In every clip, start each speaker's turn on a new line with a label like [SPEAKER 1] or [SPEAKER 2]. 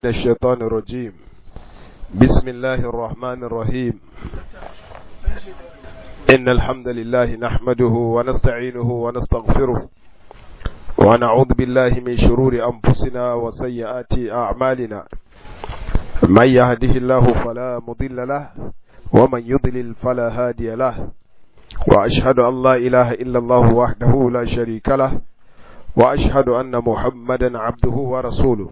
[SPEAKER 1] الشيطان الرجيم بسم الله الرحمن الرحيم إن الحمد لله نحمده ونستعينه ونستغفره ونعوذ بالله من شرور أنفسنا وسيئات أعمالنا من يهده الله فلا مضل له ومن يضلل فلا هادي له وأشهد أن لا إله إلا الله وحده لا شريك له وأشهد أن محمدا عبده ورسوله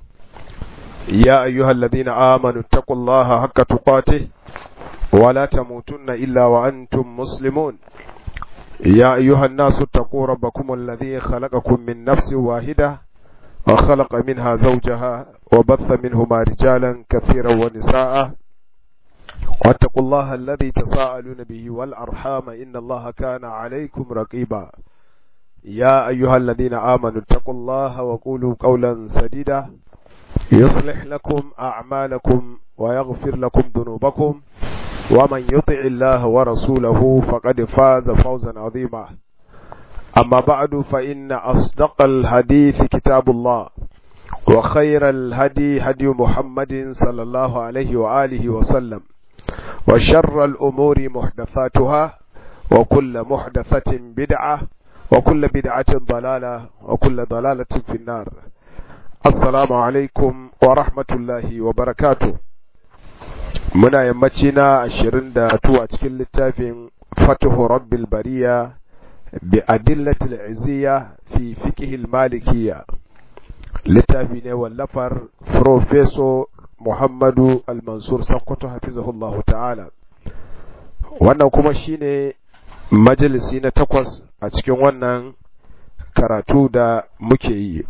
[SPEAKER 1] يا أيها الذين آمنوا اتقوا الله حق تقاته ولا تموتن إلا وأنتم مسلمون يا أيها الناس اتقوا ربكم الذي خلقكم من نفس واحدة وخلق منها زوجها وبث منهما رجالا كثيرا ونساء واتقوا الله الذي تساءلون به والأرحام إن الله كان عليكم رقيبا يا أيها الذين آمنوا اتقوا الله وقولوا قولا سديدا يصلح لكم أعمالكم ويغفر لكم ذنوبكم ومن يطع الله ورسوله فقد فاز فوزا عظيما أما بعد فإن أصدق الحديث كتاب الله وخير الهدي هدي محمد صلى الله عليه وآله وسلم وشر الأمور محدثاتها وكل محدثة بدعة وكل بدعة ضلالة وكل ضلالة في النار Assalamu alaikum wa rahmatullahi wa barakatu. Muna yammaci na ashirin da tuwa cikin littafin Fatuhu Rabbil Bariya bi adillatil izziya fi fiqhil malikiyya. Littafi ne wallafar Profeso Muhammadu Al-Mansur Sakkwato hafizahullahu ta'ala. Wannan kuma shine majalisi na takwas a cikin wannan karatu da muke yi.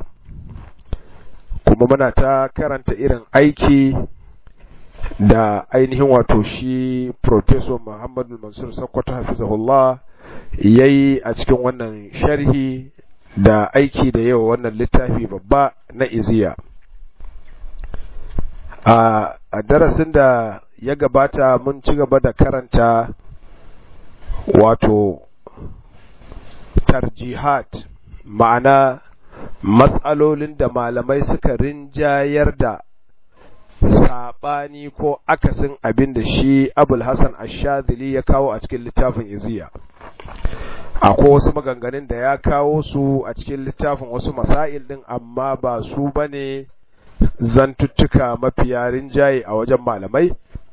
[SPEAKER 1] kuma muna ta karanta irin aiki da ainihin wato shi Professor Muhammadu Mansur Sokoto Hafizahullah ya yi a cikin wannan sharhi da aiki da yawa wannan littafi babba na iziya. A darasin da ya gabata mun ci gaba da karanta wato tarjihat ma'ana matsalolin da malamai suka rinjayar da saɓani ko akasin abin da shi abul hassan ashadili ya kawo a cikin littafin iziya akwai wasu maganganun da ya kawo su a cikin littafin wasu masail ɗin amma ba su ba ne zantuttuka mafiya rinjaye a wajen malamai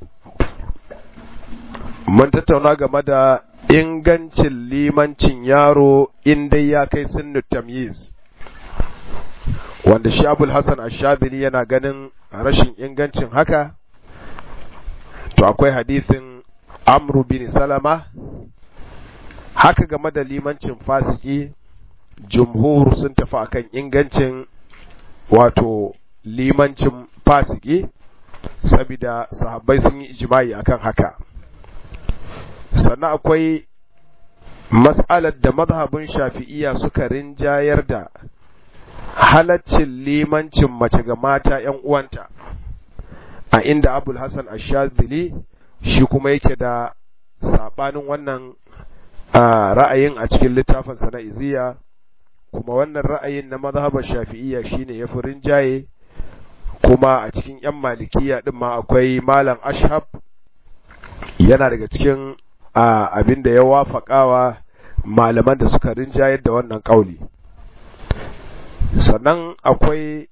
[SPEAKER 1] mun tattauna game da ingancin limancin yaro in dai ya kai sunnu tamyiz wanda shi abul hassan ashabili yana ganin rashin ingancin haka to akwai hadisin amru bin salama haka game da limancin fasiki jumhur sun tafi akan ingancin wato limancin fasiki saboda sahabbai sun yi ijma'i akan haka sannan akwai mas'alar da mazhabin shafi'iyya suka rinjayar da halaccin limancin mace ga mata ‘yan uwanta, a inda Abul Hassan Ashazili shi kuma yake da saɓanin wannan ra'ayin a cikin littafinsa na iziya, kuma wannan ra'ayin na mazhabar shafi'iyya shine ya fi rinjaye, kuma a cikin ‘yan malikiya ɗin ma akwai Malam Ashab yana daga cikin abin da ya wafaƙawa malaman da suka rinjayar da wannan ƙauli. sannan akwai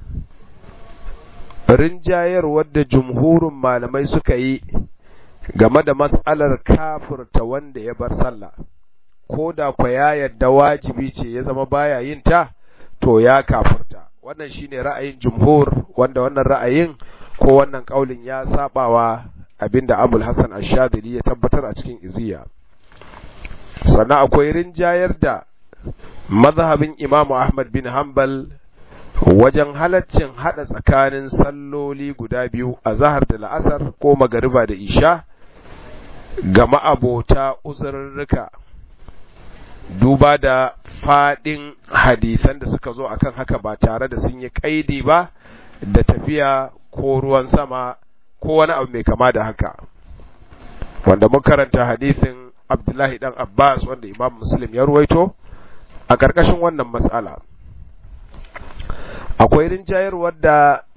[SPEAKER 1] rinjayarwar da jumhurin malamai suka yi game da matsalar kafurta wanda ya bar sallah ko da kwa ya yadda wajibi ce ya zama baya yin ta to ya kafurta wannan shine ra'ayin jumhur wanda wannan ra'ayin ko wannan kaulin ya sabawa abinda abul hasan ash-shadili ya tabbatar a cikin iziya sannan akwai rinjayar da mazhabin Imam Ahmad bin Hanbal wajen halaccin hada tsakanin salloli guda biyu a zahar da la'asar ko magariba da isha ga ma'abota uzurrurruka duba da fadin hadisan da suka zo akan haka ba tare da sun yi kaidi ba da tafiya ko ruwan sama ko wani abu mai kama da haka wanda mun karanta hadisin Abdullahi dan Abbas wanda Imam Muslim ya ruwaito a ƙarƙashin wannan matsala akwai rinjayarwar da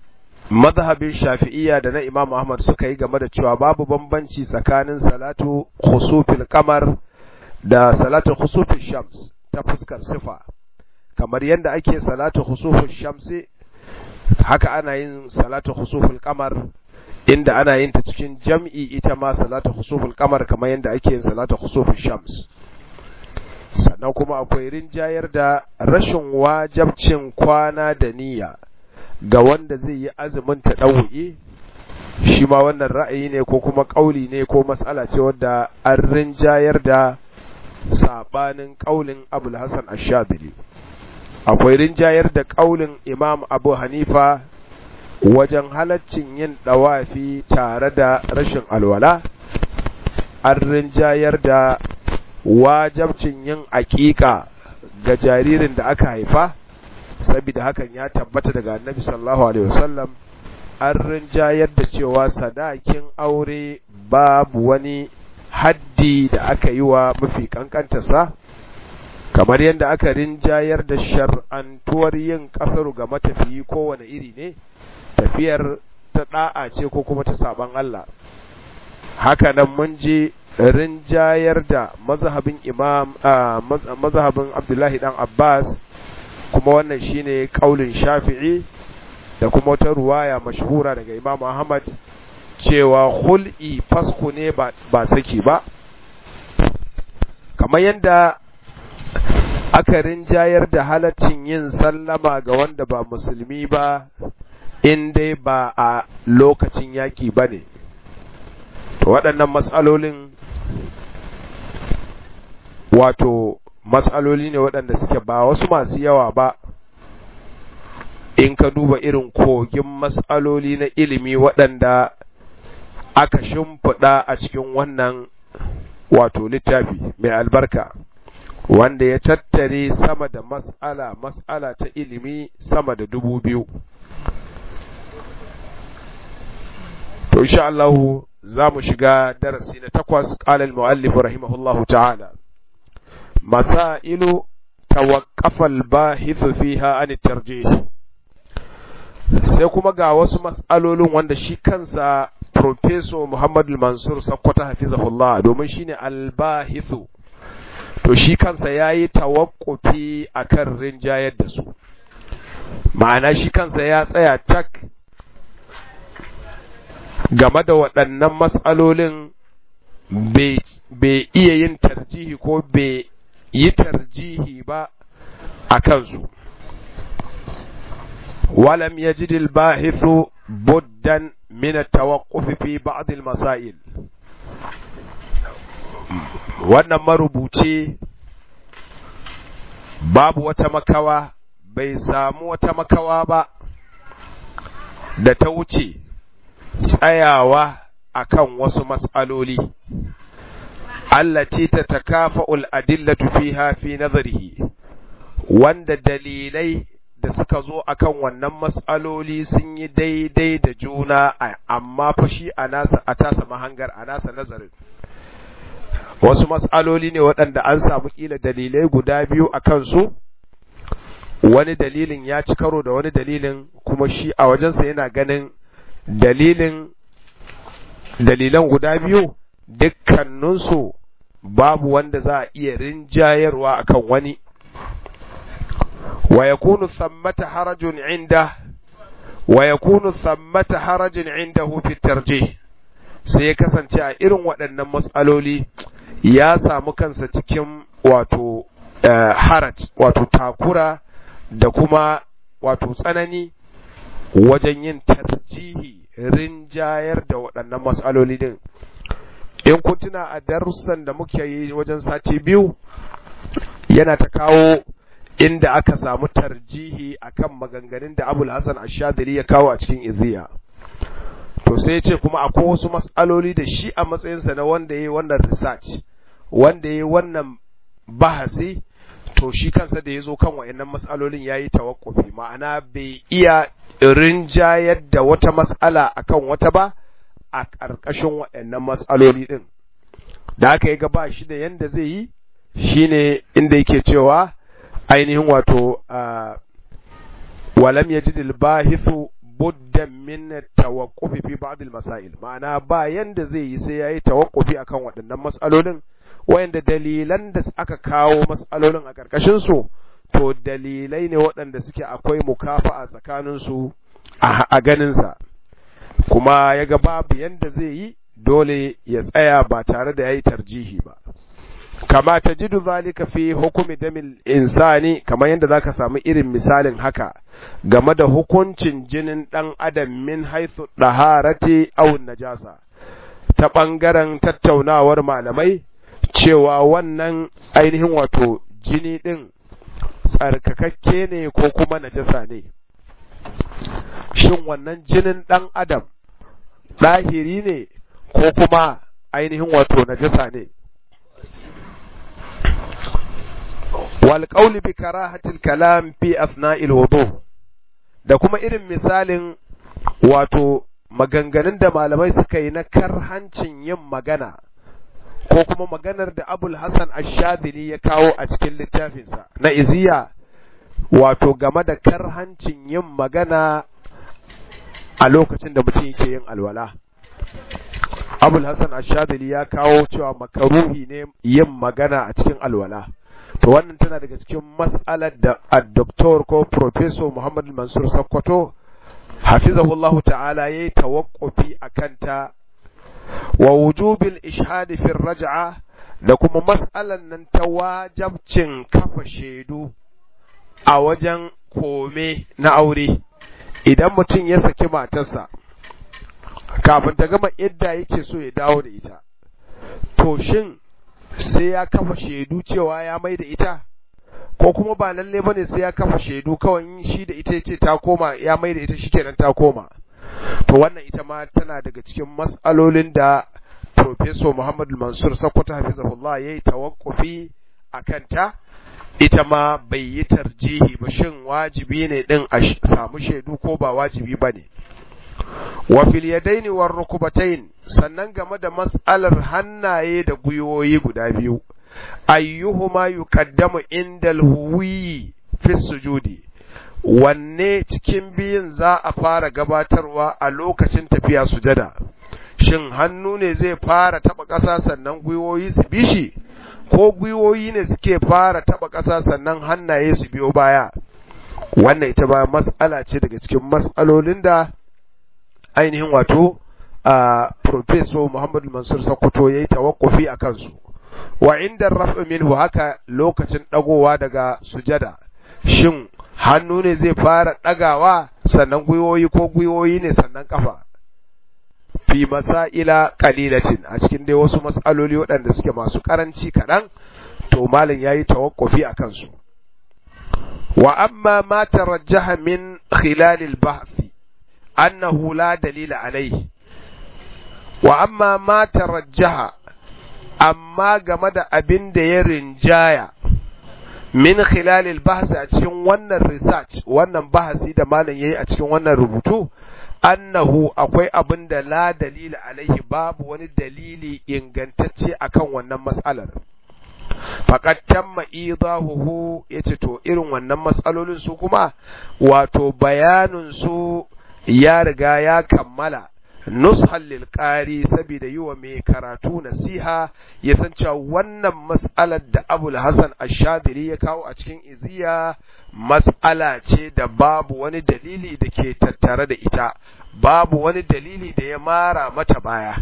[SPEAKER 1] mazhabin shafi'iyya da na imam ahmad suka yi game da cewa babu bambanci tsakanin salatu khusufil kamar da salatu khusufil shams ta fuskar sifa kamar yadda ake salatu khusufil shamsi haka ana yin salatu khusufil kamar inda ana yin ta cikin jam'i ita ma salatu khusufil kamar kamar yadda ake yin salatu khusufil shams sannan kuma akwai rinjayar da rashin wajabcin kwana da niyya ga wanda zai yi azumin ta ɗau'i shi ma wannan ra'ayi ne ko kuma ƙauli ne ko matsala ce wadda an rinjayar da saɓanin ƙaulin abul hassan ashadili akwai rinjayar da ƙaulin imam abu hanifa wajen halaccin yin ɗawafi tare da rashin alwala an rinjayar da wajabcin yin aƙiƙa ga jaririn da aka haifa saboda hakan ya tabbata daga annabi sallallahu alaihi wasallam an rinjayar da cewa sadakin aure babu wani haddi da aka yi wa mafi kankantarsa kamar yadda aka rinjayar da shar'antuwar yin kasaru ga matafiyi kowane iri ne tafiyar ta da'a ce ko kuma ta saban Allah haka nan mun je rinjayar da mazhabin imam mazhabin Abdullahi dan Abbas kuma wannan shine kaulin Shafi'i da kuma wata ruwaya mashhura daga Imam Ahmad cewa hul'i fasku ne ba, ba saki ba kamar yadda aka rinjayar da halaccin yin sallama ga wanda ba musulmi ba in dai ba a lokacin yaƙi ba ne to waɗannan matsalolin wato matsaloli ne waɗanda suke ba wasu masu yawa ba in ka duba irin kogin matsaloli na ilimi waɗanda aka shimfiɗa a cikin wannan wato littafi mai albarka wanda ya tattare sama da mas'ala mas'ala ta ilimi sama da dubu biyu to insha Allah za mu shiga darasi na takwas qala al-muallif rahimahullahu ta'ala masailu tawaqqafa al-bahith fiha an tarjih sai kuma ga wasu mas'alolin wanda shi kansa Profeso Muhammad Mansur Sakkwata hafizahullah domin shine al-bahithu to shi kansa yayi tawakkufi akan rinjayar da su ma'ana shi kansa ya tsaya tak game da waɗannan matsalolin bai iya yin tarjihi ko bai yi tarjihi ba a kansu ولم يجد الباحث بدا من التوقف في بعض المسائل wannan marubuci babu wata makawa bai samu wata makawa ba da ta wuce tsayawa akan wasu mas'aloli allati ta takafa'ul adillatu fiha fi nazarihi wanda dalilai da suka zo akan wannan mas'aloli sun yi daidai da juna amma fa shi a nasa a tasa mahangar a nasa nazarin wasu mas'aloli ne waɗanda an samu kila dalilai guda biyu a kansu wani dalilin ya ci karo da wani dalilin kuma shi a wajensa yana ganin dalilin dalilan guda biyu dukkaninsu babu wanda za a iya rinjayarwa akan wani ويكون ثمة حرج عنده ويكون ثمة حرج عنده في الترجيح sai ya kasance a irin waɗannan matsaloli ya samu kansa cikin wato haraj wato takura da kuma wato tsanani wajen yin tarjihi rinjayar da waɗannan matsaloli din in kun tuna a darussan da muke yi wajen sati biyu yana ta kawo inda aka samu tarjihi akan maganganun da Abul Hassan Ash-Shadili ya kawo a cikin Iziya to sai ce kuma akwai wasu mas'aloli da shi a matsayinsa na wanda yayi wannan research wanda yayi wannan bahasi to shi kansa da yazo kan wayannan mas'alolin yayi tawakkufi ma'ana bai iya rinjayar da wata mas'ala akan wata ba a ƙarƙashin wayannan mas'aloli din da aka yi ga ba shi da yanda zai yi shine inda yake cewa ainihin wato walam yajid al-bahithu budda min tawaqqufi fi ba'd al-masail ma'ana ba yanda zai yi sai yayi tawaqqufi akan waɗannan mas'alolin wayanda dalilan da aka kawo mas'alolin a karkashin su to dalilai ne waɗanda suke akwai mukafa'a tsakanin su a ganin sa kuma yaga babu yanda zai yi dole ya tsaya ba tare da yayi tarjihi ba kama tajidu zalika fi hukumi damil insani kamar yadda zaka samu irin misalin haka game da hukuncin jinin dan adam min haythu daharati aw najasa ta bangaren tattaunawar malamai cewa wannan ainihin wato jini din tsarkakakke ne ko kuma najasa ne shin wannan jinin dan adam ɗahiri ne ko kuma ainihin wato najasa ne والقول بكراهة الكلام في أثناء الوضوء da kuma irin misalin wato maganganun da malamai suka yi na karhancin yin magana ko kuma maganar da abul hassan ashadili ya kawo a cikin littafinsa na iziya wato game da karhancin yin magana a lokacin da mutum yake yin alwala abul hassan ashadili ya kawo cewa makaruhi ne yin magana a cikin alwala to wannan tana daga cikin mas'alar da addoktor ko professor Muhammad Mansur Sakkwato hafizahullahu ta'ala yayi tawaqqufi akan ta wa wujubil ishhad fi raj'a da kuma mas'alan nan ta wajabcin kafa shaidu a wajen kome na aure idan mutum ya saki matarsa kafin ta gama idda yake so ya dawo da ita to shin sai ya kafa shaidu cewa ya mai da ita ko kuma ba lalle bane sai ya kafa shaidu kawai shi da ita ce ta koma ya mai da ita shikenan ta koma to wannan ita ma tana daga cikin mas'alolin da Professor Muhammad Mansur Sakkwato hafizahullah yayi tawakkufi akan ta ita ma bai yi tarjihi ba shin wajibi ne din a samu shaidu ko ba wajibi bane wa fil yadaini war rukbatayn sannan game da mas'alar hannaye da gwiwoyi guda biyu ayyuhuma yuqaddamu indal huwi fi sujudi wanne cikin biyun za a fara gabatarwa a lokacin tafiya sujada shin hannu ne zai fara taba ƙasa sannan gwiwoyi su bi shi ko gwiwoyi ne suke fara taba ƙasa sannan hannaye su biyo baya wannan ita ba mas'ala ce daga cikin mas'alolin da ainihin wato a Professor Muhammadu Mansur Sokoto ya yi tawakkufi a kansu, wa inda raf'i minhu haka lokacin ɗagowa daga sujada, shin hannu ne zai fara ɗagawa sannan gwiwoyi ko gwiwoyi ne sannan ƙafa. Fi masa'ila ƙalilacin a cikin dai wasu mas'aloli waɗanda suke masu ƙaranci kaɗan, to malin ya yi tawakkufi a kansu. Wa amma ma tarajjaha min khilalil bahthi أنه لا دليل عليه وأما ما ترجح أما جمد أبن دير جاية من خلال البحث أتشين وانا الريساتش وانا بحث إذا ما لن أتشين وانا ربطو أنه أقوي أبن لا دليل عليه باب wani dalili ingantacce akan wannan mas'alar faqad tamma idahuhu yace to irin wannan mas'alolin su kuma wato bayanin su ya riga ya kammala nushan lil qari saboda yi wa mai karatu nasiha ya san cewa wannan mas'alar da Abul Hasan Ash-Shadiri ya kawo a cikin iziya mas'ala ce da babu wani dalili da ke tattare da ita babu wani dalili da ya mara mata baya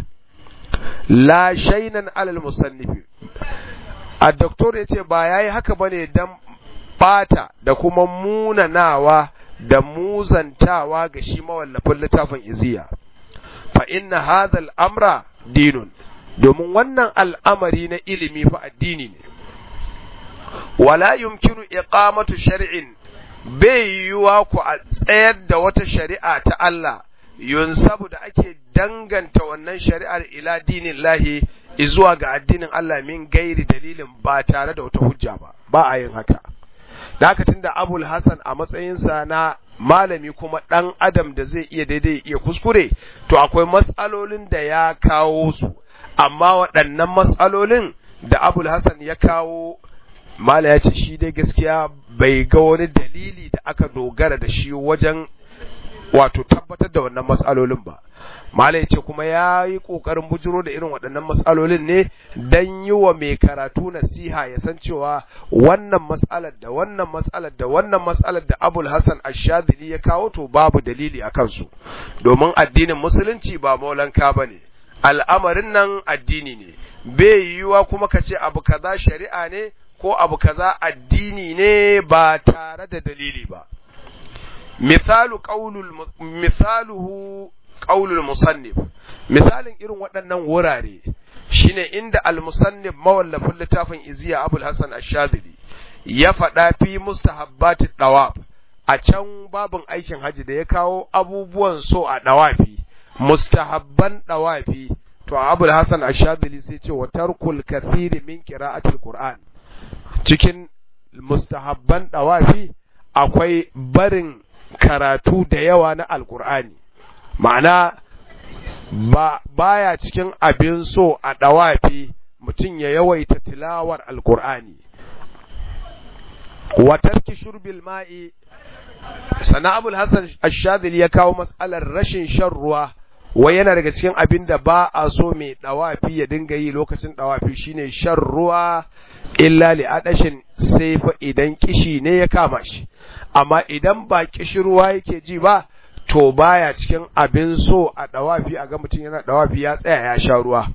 [SPEAKER 1] la shaynan alal musannifi a doktor ya ce ba yayi haka bane dan bata da kuma munanawa da muzantawa ga shi mawallafin littafin iziya fa inna hadha al-amra dinun domin wannan al'amari na ilimi fa addini ne wala yumkinu iqamatu shar'in bai yiwuwa ku a tsayar da wata shari'a ta Allah yunsabu da ake danganta wannan shari'ar ila dinin lahi zuwa ga addinin Allah min gairi dalilin ba tare da wata hujja ba ba a yin haka da haka tunda Abul Hasan a matsayinsa na malami kuma ɗan adam da zai iya daidai iya kuskure to akwai matsalolin da ya kawo su amma waɗannan matsalolin da Abul Hasan ya kawo mala ya ce shi dai gaskiya bai ga wani dalili da aka dogara da shi wajen wato tabbatar da wannan mas'alolin ba mala ya ce kuma ya yi ƙoƙarin bujiro da irin waɗannan mas'alolin ne don yi wa mai karatu nasiha ya san cewa wannan mas'alar da wannan mas'alar da wannan mas'alar da abul hassan ashadili ya kawo to babu dalili a kansu domin addinin musulunci ba maulanka ba ne al'amarin nan addini ne bai yiwuwa kuma ka ce abu kaza shari'a ne ko abu kaza addini ne ba tare da dalili ba misalu qaulul misaluhu qaulul musannif misalin irin waɗannan wurare shine inda al-musannif mawallafin littafin iziya abul hasan ash-shadili ya faɗa fi mustahabbati dawaf a can babin aikin haji da ya kawo abubuwan so a dawafi mustahabban dawafi to abul hasan ash-shadili sai ce wa tarkul kathiri min qira'atil qur'an cikin mustahabban dawafi akwai barin karatu da yawa na alkur'ani ma'ana ba baya cikin abin so a ɗawafi mutum ya yawaita tilawar alkur'ani watarki shurbil ma'i sana abul hasan ashadili ya kawo matsalar rashin shan ruwa wai yana daga cikin abin da ba a so mai ɗawafi ya dinga yi lokacin ɗawafi shine shan ruwa illa li adashin sai fa idan kishi ne ya kama shi amma idan ba kishirwa yake ji ba to baya cikin abin so a dawafi a ga mutum yana dawafi ya tsaya ya sha ruwa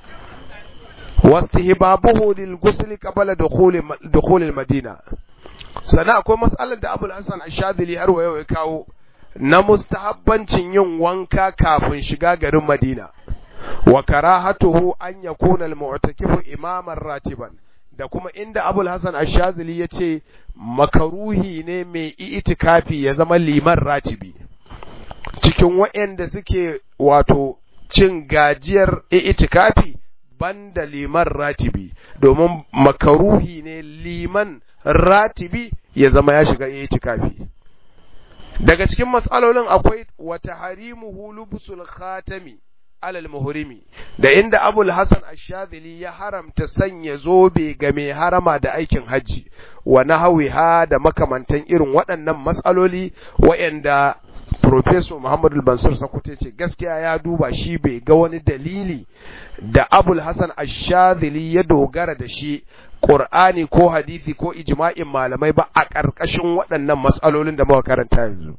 [SPEAKER 1] wastihbabuhu lil ghusl qabla dukhul dukhul al madina sana akwai mas'alar da Abul Hasan Ash-Shadhili har wayo ya kawo na mustahabbancin yin wanka kafin shiga garin Madina wa karahatuhu an yakuna al-mu'takifu imaman ratiban da kuma inda Abul Hasan Ash-Shazili ya ce makaruhi ne mai itikafi ya zama liman ratibi cikin waɗanda suke wato cin gajiyar itikafi banda liman ratibi domin makaruhi ne liman ratibi ya zama ya shiga itikafi daga cikin matsalolin akwai wata harimuhu lubusul khatami alal muhrimi da inda abul hasan ash-shadhili ya haramta sanya zobe ga mai harama da aikin haji wa nahawiha da makamantan irin waɗannan matsaloli waɗanda Professor Muhammadu Bansur Sakute ce gaskiya ya duba shi bai ga wani dalili da Abul Hassan Ash-Shadhili ya dogara da shi Qur'ani ko hadisi ko ijma'in malamai ba a ƙarƙashin waɗannan matsalolin da muka karanta yanzu.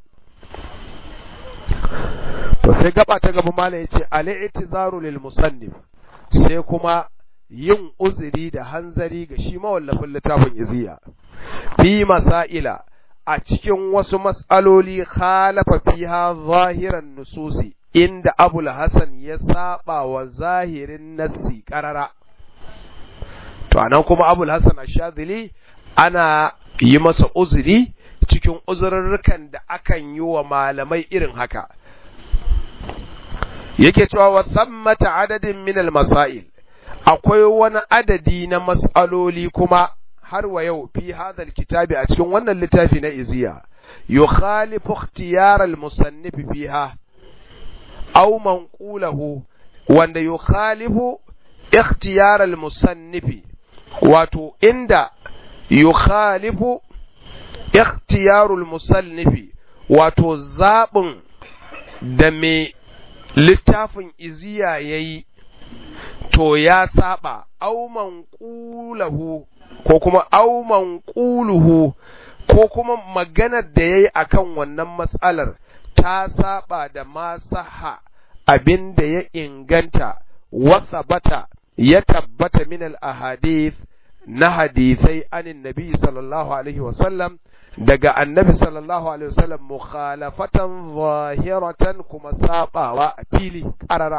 [SPEAKER 1] To sai gaba ta gaba malam yace al-i'tizaru lil musannif sai kuma yin uzuri da hanzari ga shi mawallafin littafin iziya fi masaila a cikin wasu mas'aloli khalafa fiha zahiran nususi inda abul hasan ya saba wa zahirin nassi karara to anan kuma abul hasan ashadili ana yi masa uzuri cikin uzurrukan da akan yi wa malamai irin haka yake cewa wa thammata adadin min al-masail akwai wani adadi na mas'aloli kuma har wa yau fi hadal kitabi a cikin wannan littafi na iziya yukhalifu ikhtiyar al-musannif fiha aw manqulahu wanda yukhalifu ikhtiyar al-musannif wato inda yukhalifu ikhtiyar al-musannif wato zabin da me littafin iziya yayi to ya saba aw manqulahu ko kuma auman ƙuluhu ko kuma maganar da ya yi a kan wannan matsalar ta saba da masaha abin da ya inganta wasa bata ya tabbata min al-ahadith na hadisai anin nabi sallallahu alaihi wasallam daga annabi sallallahu alaihi wasallam mukhalafatan zahiratan kuma sabawa a fili karara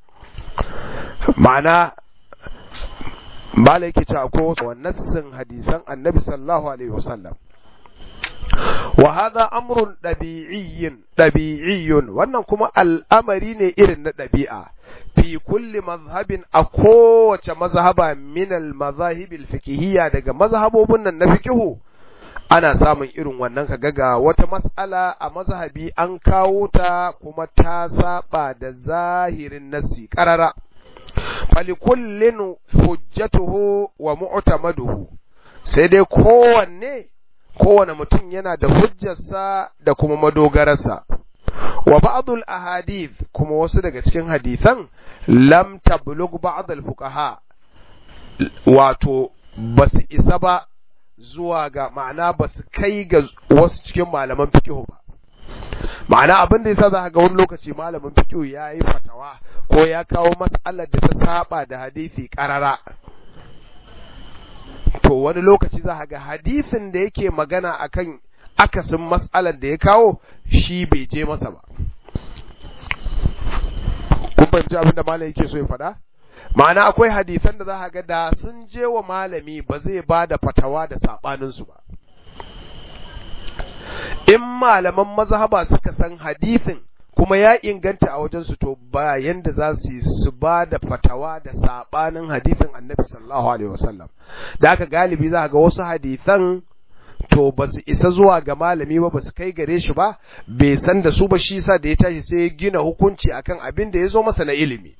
[SPEAKER 1] ma'ana bala yake cewa ko nassin hadisan annabi sallallahu alaihi wasallam wa hadha amrun dabi'iyyin dabi'iyyun wannan kuma al'amari ne irin na dabi'a fi kulli mazhabin a kowace mazhaba min al mazahib al fiqhiyya daga mazhabobin nan na fiqhu ana samun irin wannan kaga ga wata mas'ala a mazhabi an kawo ta kuma ta saba da zahirin nassi qarara falikullin hujjatuhu wa mu'tamaduhu sai dai kowanne kowane mutum yana da hujjarsa da kuma madogararsa wa ba'dul ahadith kuma wasu daga cikin hadisan lam tablugh ba'd al fuqaha wato basu isa ba zuwa ga ma'ana basu kai ga wasu cikin malaman fiqh ba ma'ana abin da yasa za ga wani lokaci malamin fiqh ya yi fatawa ko ya kawo mas'alar da ta saba da hadisi karara to wani lokaci za ga hadisin da yake magana akan akasin mas'alar da ya kawo shi bai je masa ba kun fahimci abin da malam yake so ya faɗa ma'ana akwai hadisan da za ga da sun je wa malami ba zai ba da fatawa da saɓaninsu ba in malaman mazhaba suka san hadisin kuma ya inganta a wajensu to ba yanda za su yi su ba da fatawa da sabanin hadisin annabi sallallahu alaihi wasallam da aka galibi za ga wasu hadisan to ba su isa zuwa ga malami ba ba su kai gare shi ba bai san da su ba shi sa da ya tashi sai ya gina hukunci akan abin da ya zo masa na ilimi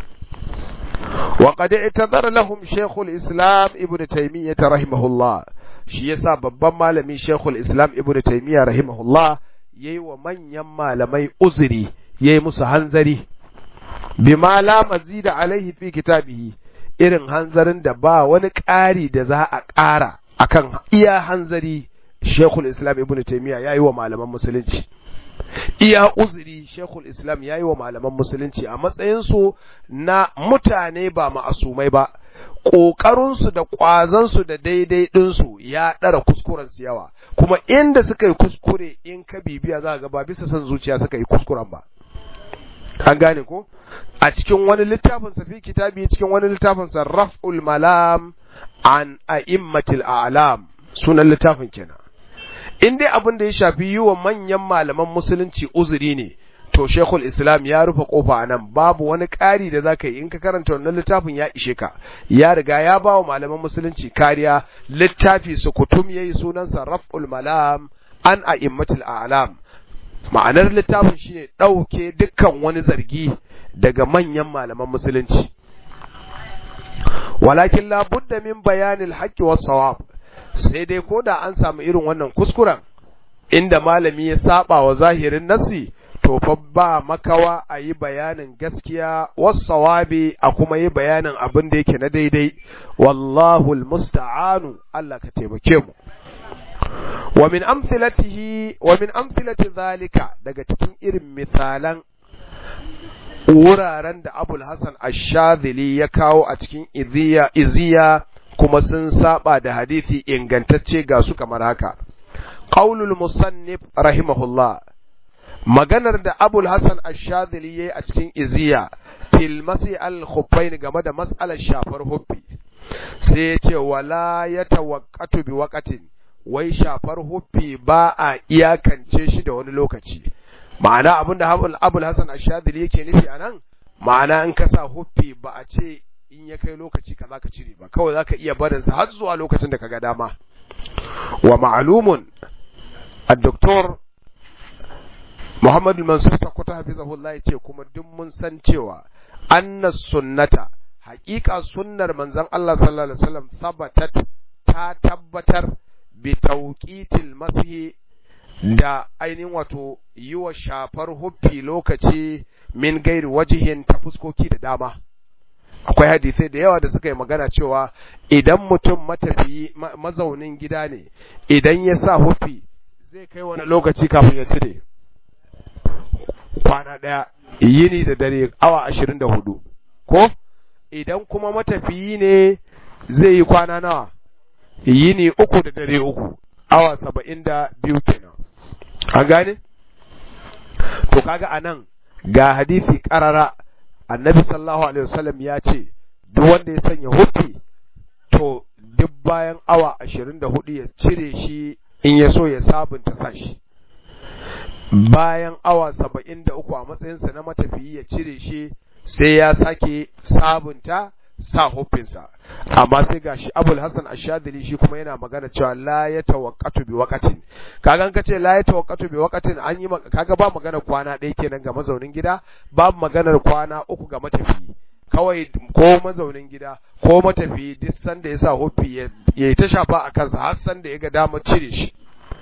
[SPEAKER 1] وقد اعتذر لهم شيخ الإسلام ابن تيمية رحمه الله shi yasa babban malami Sheikhul Islam Ibn Taymiyyah rahimahullah yayi wa manyan malamai uzuri yayi musu hanzari bima la mazida alaihi fi kitabihi irin hanzarin da ba wani ƙari da za a ƙara akan iya hanzari Sheikhul Islam Ibn Taymiyyah yayi wa malaman musulunci iya uzuri Sheikhul Islam yayi wa malaman musulunci a matsayin su na mutane ba ma'asumai ba ƙoƙarinsu da ƙwazansu da daidai ɗinsu ya ɗara kuskurensu yawa kuma inda suka yi kuskure in ka bibiya za ga ba bisa son zuciya suka yi kuskuren ba an gane ko a cikin wani littafin sa fi kitabi cikin wani littafin sa raf'ul malam an a'immatil a'lam sunan littafin kenan in dai abin da ya shafi yi wa manyan malaman musulunci uzuri ne to shekul islam ya rufe kofa a nan babu wani ƙari da za ka yi in ka karanta wannan littafin ya ishe ka ya riga ya ba wa malaman musulunci kariya littafi su kutum ya yi sunansa raf'ul malam an a immatul alam ma'anar littafin shine ɗauke dukkan wani zargi daga manyan malaman musulunci walakin la budda min bayanil haqqi was sawab sai dai ko da an samu irin wannan kuskuren inda malami ya saba wa zahirin nassi to fa ba makawa a yi bayanin gaskiya wasawabi a kuma yi bayanin abin da yake na daidai wallahu almusta'anu Allah ka taimake mu wa min amthilatihi wa min amthilati zalika daga cikin irin misalan wuraren da Abul Hasan Ash-Shadhili ya kawo a cikin iziya iziya kuma sun saba da hadisi ingantacce ga su kamar haka qaulul musannif rahimahullah maganar da Abul Hassan Ash-Shadhili yayi a cikin Iziya fil masi al-khuffain game da mas'alar shafar huffi sai ya ce wala yatawaqqatu bi waqatin wai shafar huffi ba a iyakance shi da wani lokaci ma'ana abinda Abul Hassan Ash-Shadhili yake nufi anan ma'ana in ka sa huffi ba a ce in ya kai lokaci kaza ka cire ba kawai zaka iya barin sa har zuwa lokacin da kaga dama wa ma'lumun الدكتور Muhammad Mansur Sakkwato hafizahullah yace kuma duk mun san cewa anna sunnata haƙiƙa sunnar manzon Allah sallallahu alaihi wasallam sabatat ta tabbatar bi tawqitil masihi da ainihin wato yi wa shafar huffi lokaci min gairi wajihin ta fuskoki da dama akwai hadisai da yawa da suka yi magana cewa idan mutum matafiyi mazaunin gida ne idan ya sa huffi zai kai wani lokaci kafin ya cire kwana ɗaya yini da dare awa ashirin da hudu ko idan kuma matafiyi ne zai yi kwana nawa yini uku da dare uku awa saba'in da biyu kenan an gane to kaga a nan ga hadisi karara annabi sallallahu alaihi wasallam ya ce duk wanda ya sanya hufi to duk bayan awa ashirin da hudu ya cire shi in ya so ya sabunta sashi bayan awa saba'in da uku a matsayinsa na matafiyi ya cire shi sai ya sake sabunta sa hufinsa amma sai gashi abul hasan ashadili shi kuma yana magana cewa la ya tawaqqatu bi waqatin kaga ka ce la ya tawaqqatu bi waqatin an yi kaga ba magana kwana ɗaya kenan ga mazaunin gida babu maganar kwana uku ga matafiyi kawai ko mazaunin gida ko matafiyi duk sanda ya sa hufi ya yi ta shafa a kansa har sanda ya ga damar cire shi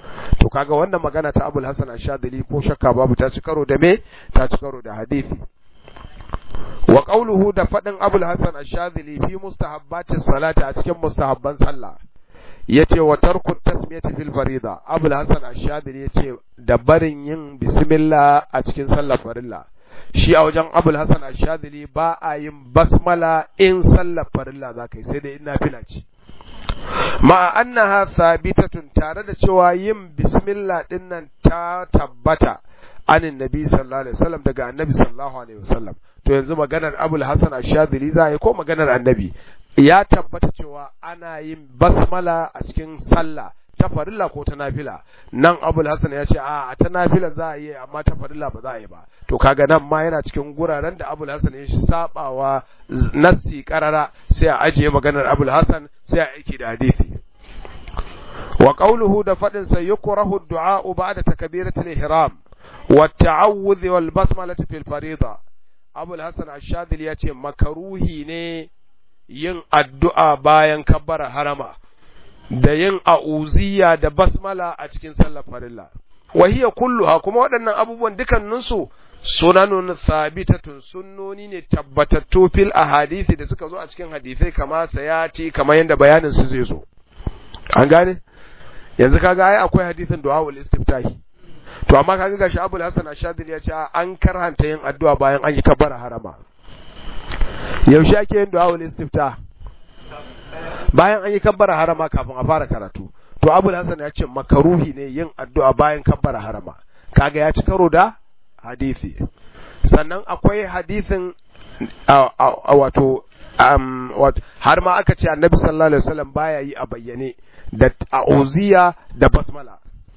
[SPEAKER 1] to kaga wannan magana ta Abul Hasan Ash-Shadhili ko shakka babu ta ci karo da me ta ci karo da hadisi wa qawluhu da fadin Abul Hasan Ash-Shadhili fi mustahabbatis salati a cikin mustahabban sallah yace wa tarku tasmiyati fil farida Abul Hasan Ash-Shadhili yace da barin yin bismillah a cikin sallar farilla shi a wajen Abul Hasan Ash-Shadhili ba a yin basmala in sallar farilla zakai sai dai ina fila ce ma annaha thabitatun tare da cewa yin bismillah din nan ta tabbata anin nabi sallallahu alaihi wasallam daga annabi sallallahu alaihi wasallam to yanzu maganar abul hasan ash-shadhili za yi ko maganar annabi ya tabbata cewa ana yin basmala a cikin sallah ta farilla ko ta nafila nan abul hasan ya ce a ta nafila za a yi amma ta farilla ba za a yi ba to kaga nan ma yana cikin guraren da abul hasan ya sabawa nassi karara sai a ajiye maganar abul hasan sai a aiki da hadisi wa qawluhu da fadin sa yukrahu ad-du'a ba'da takbiratul ihram wa at-ta'awudh wal basmalati fil farida abul hasan ash-shadhili ya ce makaruhi ne yin addu'a bayan kabbara harama da yin a'uziya da basmala a cikin sallar farilla wa hiya kulluha kuma waɗannan abubuwan dukanninsu sunanun thabitatun sunnoni ne tabbatattu fil ahadisi da suka zo a cikin hadisai kama sayati kamar yadda bayanin su zai zo an gane yanzu kaga ai akwai hadisin du'a wal istiftahi to amma kaga gashi Abul Hasan Ash-Shadili ya ce an karhanta yin addu'a bayan an yi kabbara harama yaushe ake yin du'a wal istiftah bayan an yi kabbara harama kafin a fara karatu to abul hasan ya ce makaruhi ne yin addu'a bayan kabbara harama kaga ya ci karo da hadisi sannan akwai hadisin wato har ma aka ce annabi sallallahu alaihi wasallam baya yi a bayyane da a'uziya da basmala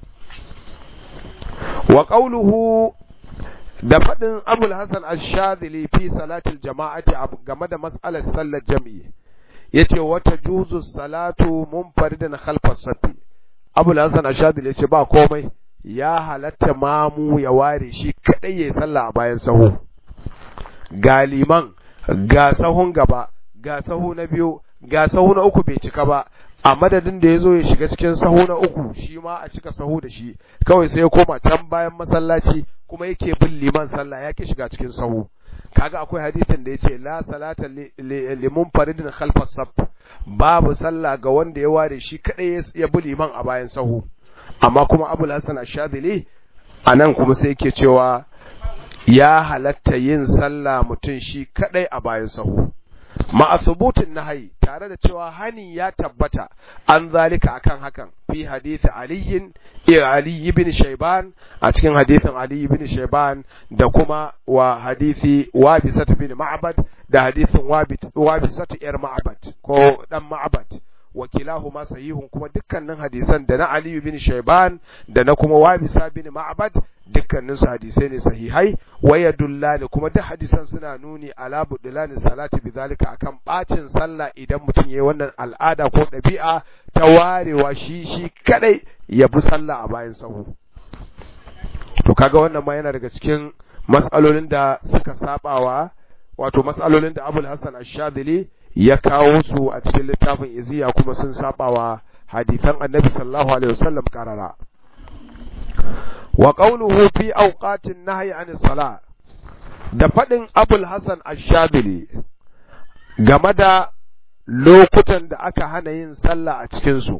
[SPEAKER 1] wa qawluhu da faɗin abul hasan ash-shadhili fi salatil jama'ati game da mas'alar sallar jami'i yace wata juzu salatu munfaridan khalfa safi abul hasan ashadil yace ba komai ya halatta mamu ya ware shi kadai yayi sallah a bayan sahu galiman ga sahun gaba ga sahu na biyu ga sahu na uku bai cika ba a madadin da ya zo ya shiga cikin sahu na uku shi ma a cika sahu da shi kawai sai ya koma can bayan masallaci kuma yake bin liman sallah ya ki shiga cikin sahu kaga akwai hadisin da yace la salata limun faridin khalfas saf babu sallah ga wanda ya ware shi kadai ya bi liman a bayan sahu amma kuma abul hasan ash-shadili anan kuma sai yake cewa ya halatta yin sallah mutum shi kadai a bayan sahu ma'a thubutin nahyi tare da cewa hani ya tabbata an zalika akan hakan fi hadisi aliyin Ali ibn Shayban a cikin hadisin Ali ibn Shayban da kuma wa hadisi Wabisat bin Ma'bad da hadisin Wabisat yar Ma'bad ko dan Ma'bad wakilahuma sahihun kuma dukkanin hadisan da na Ali ibn Shayban da na kuma Wabisa bin Ma'bad dukkanin su hadisai ne sahihai waya dullani kuma duk hadisan suna nuni ala budulani salati bizalika akan bacin sallah idan mutum yayi wannan al'ada ko ɗabi'a ta warewa shi shi kadai ya bi sallah a bayan sahu to kaga wannan ma yana daga cikin matsalolin da suka sabawa wato matsalolin da Abul Hassan Ash-Shadhili ya kawo su a cikin littafin Iziya kuma sun sabawa hadisan Annabi sallallahu alaihi wasallam karara wa qawluhu fi awqatin nahyi anis salah da fadin Abul Hassan Ash-Shadhili game da lokutan da aka hana yin sallah a cikin su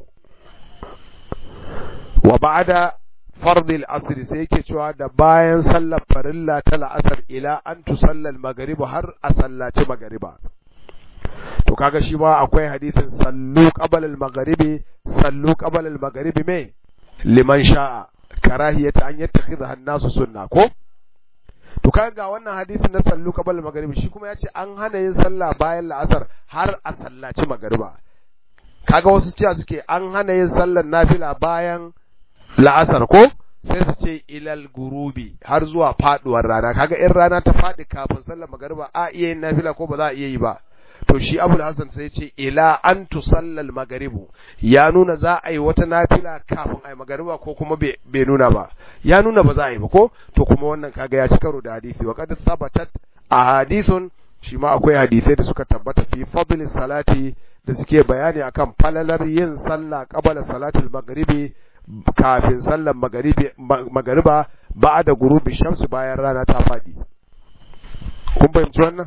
[SPEAKER 1] wa ba'da fardil asr sai yake cewa da bayan sallar farilla ta la'asar ila an tusalla al-maghrib har a sallaci magariba to kaga shi ma akwai hadisin sallu qabala al-maghribi sallu qabala al-maghribi me liman sha'a karahiyata an yattakhidha an-nasu sunna ko to kaga wannan hadisin na sallu qabala al-maghribi shi kuma yace an hana yin sallah bayan la'asar har a sallaci magariba kaga wasu cewa suke an hana yin sallar nafila bayan la'asar ko sai su ce ilal gurubi har zuwa faduwar rana kaga in rana ta fadi kafin sallar magariba a iya yin nafila ko ba za a iya yi ba to shi abul hasan sai ce ila an tusallal magaribu ya nuna za a yi wata nafila kafin a yi magariba ko kuma bai nuna ba ya nuna ba za a yi ba ko to kuma wannan kaga ya ci karo da hadisi wa qad sabatat a hadisun shi ma akwai hadisai da suka tabbata fi fadlis salati da suke bayani akan falalar yin sallah qabala salatul maghribi kafin sallar magariba ba da gurubi shamsu bayan rana ta faɗi kun fahimci wannan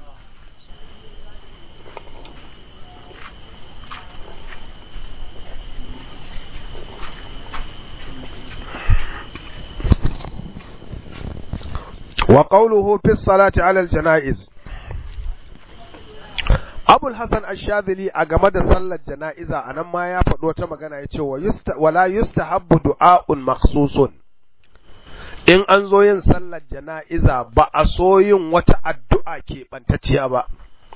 [SPEAKER 1] wa qawluhu fi salati ala al-janaiz Abul Hassan Ash-Shadhili a game da sallar jana'iza anan ma ya faɗo wata magana ya ce wala yustahabbu du'a'un makhsusun in an zo yin sallar jana'iza ba a so yin wata addu'a ke bantacciya ba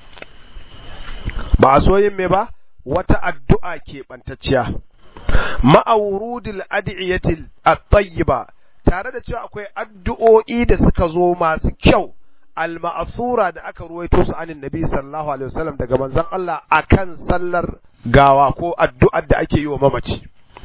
[SPEAKER 1] ba a so yin me ba wata addu'a ke bantacciya ma'awurudil adiyatil at-tayyiba tare da cewa akwai addu'o'i da suka zo masu kyau al-ma'thura da aka ruwaito su anin nabi sallallahu alaihi wasallam daga manzon Allah akan sallar gawa ko addu'ar da ake yi wa mamaci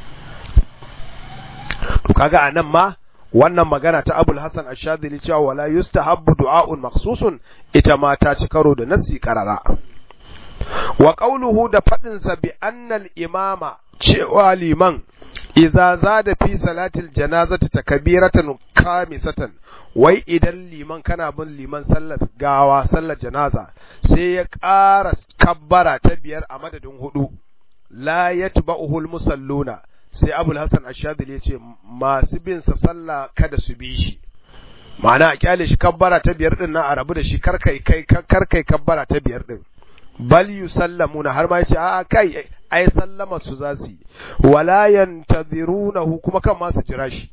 [SPEAKER 1] to kaga anan ma wannan magana ta Abul Hasan Ash-Shadhili cewa wala yustahabbu du'a'un makhsusun ita ma ta ci karo da nassi qarara wa qawluhu da fadin sa bi annal imama cewa liman idza zada fi salatil janazati takbiratan khamisatan wai idan liman kana bin liman sallar gawa sallar janaza sai ya ƙara kabbara ta biyar a madadin hudu la yatba'uhu musalluna sai abul hasan ashadili ya ce masu bin sa sallah kada su bi shi ma'ana a kyale shi kabbara ta biyar din nan a rabu da shi karkai kai karkai kabbara ta biyar din bal yusallamuna har ma yace a'a kai ai sallama su za su yi wala yantazirunahu kuma kan ma su jira shi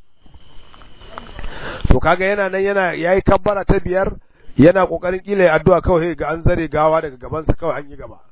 [SPEAKER 1] to kaga yana nan yana yayi kabbara ta biyar yana kokarin kila ya addu'a kawai ga an zare gawa daga gaban sa kawai an yi gaba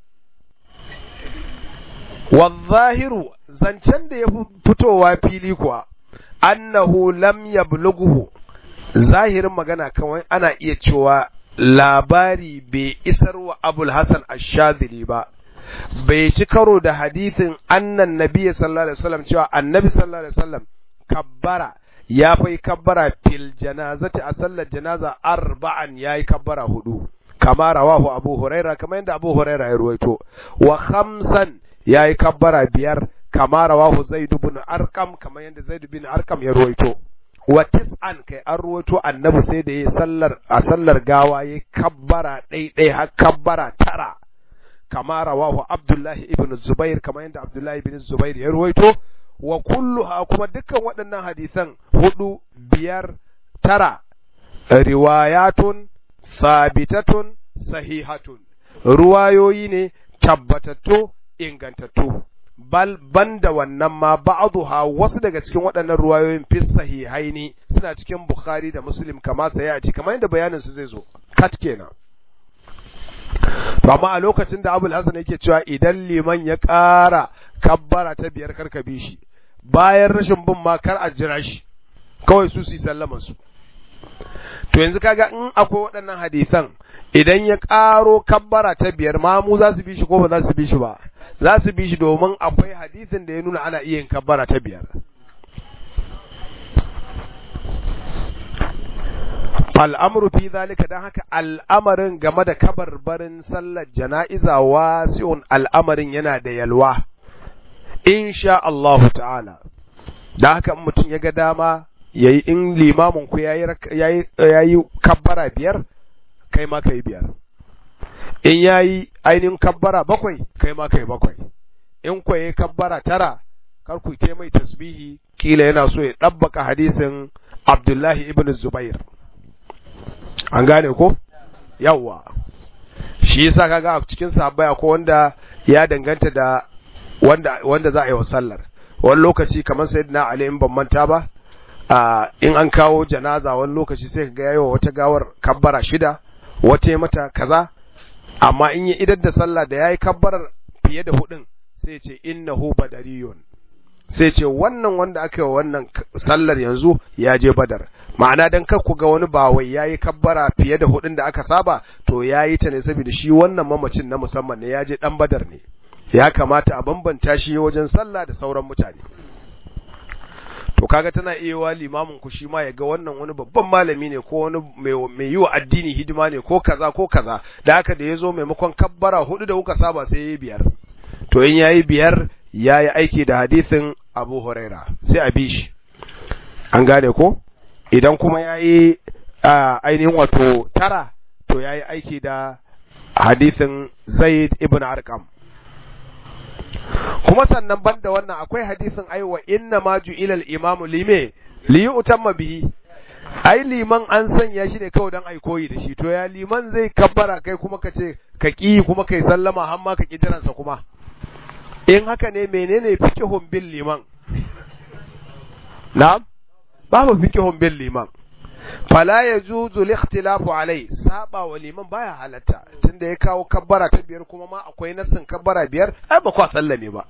[SPEAKER 1] wazahiru zancen da ya fitowa fili kuwa annahu lam yablughu zahirin magana kawai ana iya cewa labari bai isar wa abul hasan ash-shadhili ba bai ci karo da hadithin annan nabiyyi sallallahu alaihi wasallam cewa annabi sallallahu alaihi wasallam kabbara ya fai kabbara fil janazati a sallar janaza arba'an yayi kabbara hudu kama rawahu abu huraira kamar yadda abu huraira ya ruwaito wa khamsan yayi kabbara biyar kama rawahu zaid ibn arqam kamar yadda zaid ibn arqam ya ruwaito wa tis'an kai an ruwaito annabi sai da yayi sallar a sallar gawa yayi kabbara ɗai har kabbara tara kama rawahu abdullahi ibn zubair kamar yadda abdullahi ibn zubair ya ruwaito wa kulluha kuma dukkan waɗannan hadisan hudu biyar tara riwayatun sabitatun sahihatun ruwayoyi ne tabbatattu ingantattu bal banda wannan ma ba'dha wasu daga cikin waɗannan ruwayoyin fi sahihaini suna cikin bukhari da muslim kama sai a ci kamar yadda bayanin su zai zo kat kenan to amma a lokacin da abul hasan yake cewa idan liman ya ƙara kabbara ta biyar karka bi shi bayan rashin bin ma kar a jira shi kawai su su sallama su to yanzu kaga in akwai waɗannan hadisan idan ya ƙaro kabbara ta biyar ma mu za su bi shi ko ba za su bi shi ba za su bi shi domin akwai hadisin da ya nuna ana iya yin kabbara ta biyar al'amuru fi zalika don haka al'amarin game da kabarbarin sallar jana'iza wasi'un al'amarin yana da yalwa insha Allahu ta'ala da haka mutum ya ga dama yayi in limamin ku yayi yayi kabbara biyar kai ma kai biyar in yayi ainihin kabbara bakwai kai ma kai bakwai in ku yayi kabbara tara kar ku yi mai tasbihi kila yana so ya dabbaka hadisin Abdullahi ibn Zubair an gane ko yawwa shi yasa kaga a cikin sahabbai akwai wanda ya danganta da wanda wanda za a yi wa sallar wani lokaci kamar sayyidina Ali in ban manta ba a in an kawo janaza wani lokaci sai kaga yayi wata gawar kabbara shida wata mata kaza amma in ya idar da sallah da yayi kabbarar fiye da hudun sai ce innahu badariyun sai ce wannan wanda aka yi wa wannan sallar yanzu ya je badar ma'ana dan kar ku ga wani bawai yayi kabbara fiye da hudun da aka saba to yayi ta ne saboda shi wannan mamacin na musamman ne ya je dan badar ne ya kamata a bambanta shi wajen sallah da sauran mutane to kaga tana iya wa limamin ku shi ma ya ga wannan wani babban malami ne ko wani mai yi wa addini hidima ne ko kaza ko kaza da haka da ya zo maimakon kabbara hudu da kuka saba sai yayi biyar to in yayi biyar yayi aiki da hadisin abu huraira sai a bi shi an gane ko idan kuma ya yi ainihin wato tara to ya yi aiki da hadithin zaid ibn arkam kuma sannan banda wannan akwai hadisin aiwa inna ma ju'ila al-imamu lime li yu'tamma bihi ai liman an sanya shi ne kawai dan ai koyi da shi to ya liman zai kabbara kai kuma ka ce ka ki kuma kai sallama har ma ka ki jiransa kuma in haka ne menene fikihun bin liman na'am babu fikihun bin liman fala yajuzu al-ikhtilafu alai saba wa liman baya halatta tunda ya kawo kabbara ta biyar kuma ma akwai nassin kabbara biyar ai ba kwa sallame ba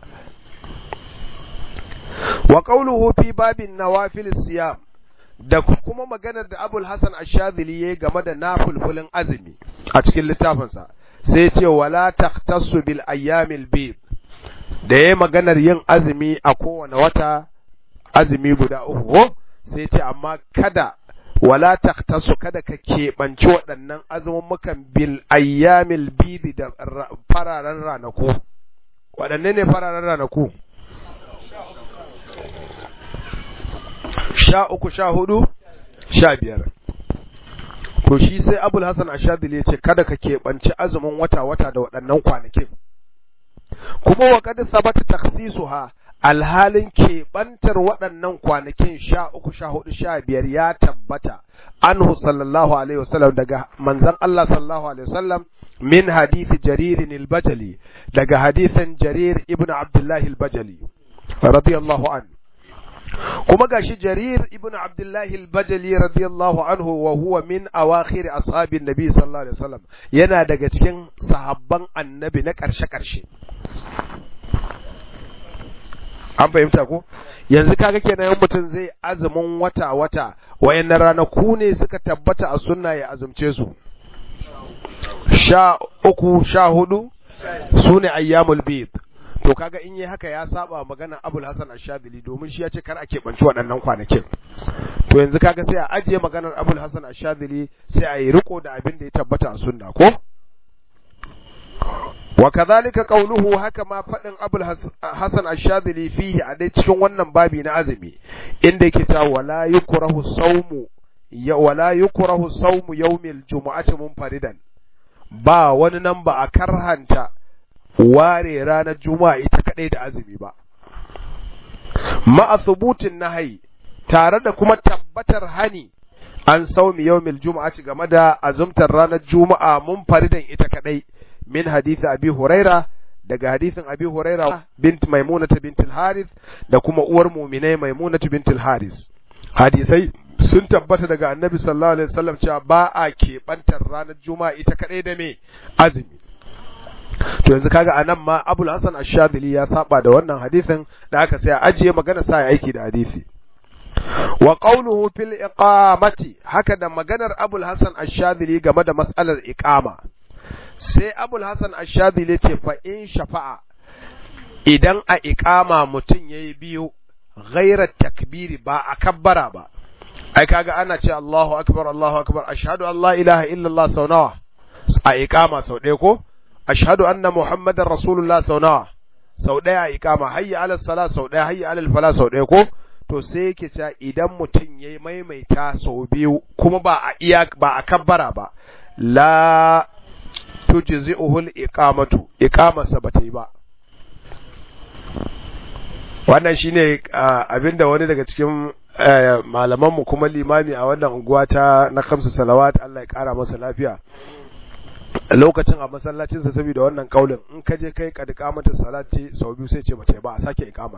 [SPEAKER 1] wa qawluhu fi babin nawafil siyam da kuma maganar da Abul Hasan Ash-Shadhili yayi game da nafulfulin azumi a cikin littafinsa sai ce wala takhtassu bil ayyamil bid da yayi maganar yin azumi a kowane wata azumi guda uku sai ce amma kada wala takhtassu kada ka keɓanci waɗannan azumumukan bil ayyamil bid da fararen ranaku waɗanne ne fararen ranaku sha uku sha hudu sha biyar to shi sai abul hasan ashadili ya ce kada ka keɓanci azumin wata-wata da waɗannan kwanakin kuma wa kad sabata takhsisuha alhalin keɓantar waɗannan kwanakin sha uku sha hudu sha biyar ya tabbata anhu sallallahu alaihi wasallam daga manzon Allah sallallahu alaihi wasallam min hadithi jaririn al-bajali daga hadithin jarir ibn abdullahi al-bajali radiyallahu an kuma gashi jarir ibn abdullahi al-bajali radiyallahu anhu wa huwa min awakhir ashabin nabi sallallahu alaihi wasallam yana daga cikin sahabban annabi na karshe karshe an fahimta ko yanzu kaga kenan yan mutum zai azumin wata wata wayannan ranaku ne suka tabbata a sunna ya azumce su sha uku sha hudu su ne ayyamul bid to kaga in yi haka ya saba magana abul hasan ashadili domin shi ya ce kar a keɓanci waɗannan kwanakin to yanzu kaga sai a ajiye maganar abul hasan ashadili sai a yi riko da abin da ya tabbata a sunna ko wa kadhalika qawluhu haka ma fadin abul hasan ashadili fihi a dai cikin wannan babi na azumi inda yake cewa wala yukrahu sawmu ya wala yukrahu sawmu yawmil jumu'ati munfaridan ba wani nan ba a karhanta ware ranar juma'a ita kadai da azumi ba ma'a thubutin nahyi tare da kuma tabbatar hani an saumi yawmil juma'ati game da azumtar ranar juma'a munfaridan ita kadai min hadisi abi huraira daga hadisin abi huraira bint maimunata bint al-harith da kuma uwar mu'minai maimunata bint al-harith hadisai sun tabbata daga annabi sallallahu alaihi wasallam cewa ba a keɓantar ranar juma'a ita kadai da me azumi to yanzu kaga anan ma abul hasan ash-shadili ya saba da wannan hadisin da aka sai ajiye magana sa aiki da hadisi wa qawluhu fil iqamati haka da maganar abul hasan ash-shadili game da mas'alar iqama sai abul hasan ash-shadili ce fa in shafa'a idan a iqama mutum yayi biyu ghairar takbiri ba a kabbara ba ai kaga ana ce Allahu akbar Allahu akbar ashhadu an la ilaha illallah sau nawa a iqama sau ɗaya ko ashhadu anna muhammadar rasulullah sau nawa sau ɗaya a iqama hayya ala sala sau ɗaya hayya ala fala sau ɗaya ko to sai yake cewa idan mutum yayi maimaita sau biyu kuma ba a iya ba a kabbara ba la tujzi'uhu al-iqamatu iqamarsa ba ta yi ba wannan shine abinda wani daga cikin malamanmu kuma limami a wannan unguwa ta na kamsu salawat Allah ya kara masa lafiya lokacin a masallacinsa saboda wannan kaulin in ka je kai kad iqamatu salati sau biyu sai ce bace ba a sake iqamar